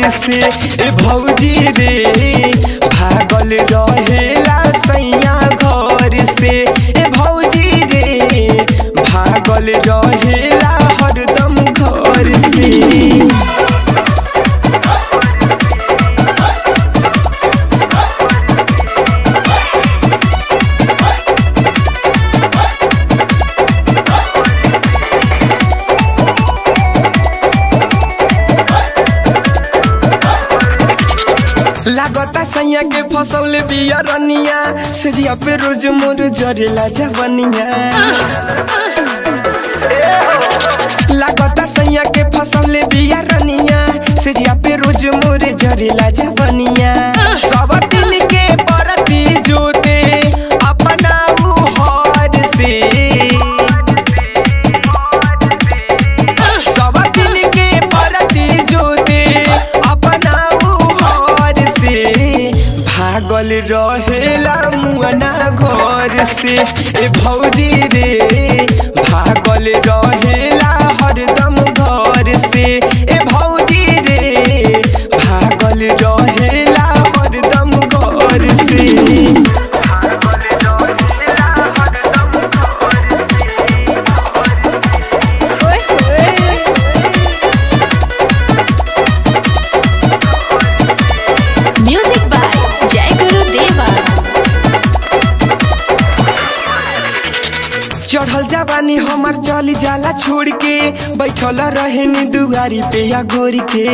घर से ए भौजी रे भागल रहेला सैया घर से ए भौजी रे भागल रहेला हरदम घर से लागता सैया के फसल बिया रनिया सजिया पे रोज मोर जरेला जवनिया लागता सैया के फसल बिया रनिया सजिया पे रोज मोर जरेला जवनिया सब दिन के परती जोते अपना हर से सब दिन के परती जोते अपना घर से भागल रहेला मुअना घर से ए भौजी रे भागल रहेला हरदम घर से ए भौजी रे भागल रहेला हरदम घर से ओए होए म्यूजिक बाय जय गुरु देवा चढ़ल जवानी हमार चली जाला छोड़ के बैठल रहे नी दुआरी पे या गोरी के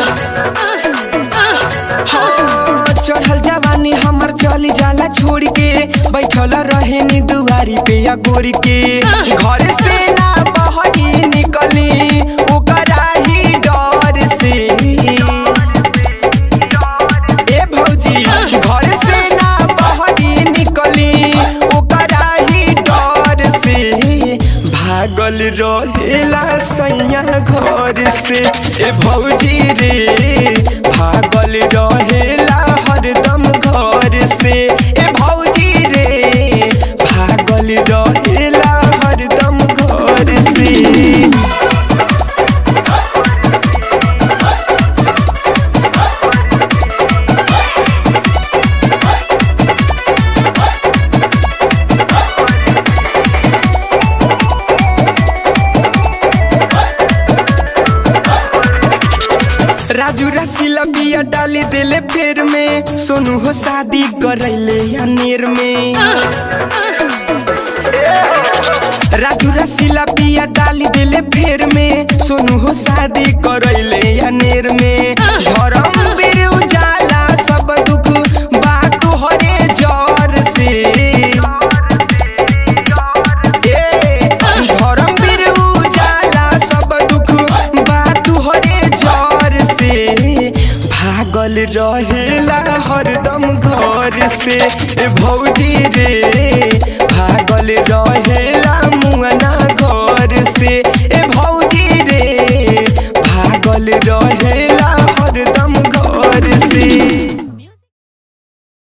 हाँ, चढ़ल जवानी हमार चली जाला छोड़ के बैठल रहे नी दुआरी पे या गोरी के घर से ना बहरी निकली ओकरा ही डर से ए भौजी घर से ना बहरी निकली ओकरा ही डर से भागल रहेला सैया घर से ए भौजी रे भागल रहेला हरदम घर से ए भौजी रे भागल रहेला हरदम घर से राजू रसीला बिया डाली दिले फेर में सोनू हो शादी करैले या नेर में राजू रसीला बिया डाली दिले फेर में सोनू हो शादी करैले या नेर में धर्म बीर उजाला सब दुख बात हरे जर से ए, धर्मवीर उजाला सब दुख बात हरे जर से भागल रहेला हरदम घर से ए भौजी रे भागल रहेला मुअना घर से ए भौजी रे भागल रहेला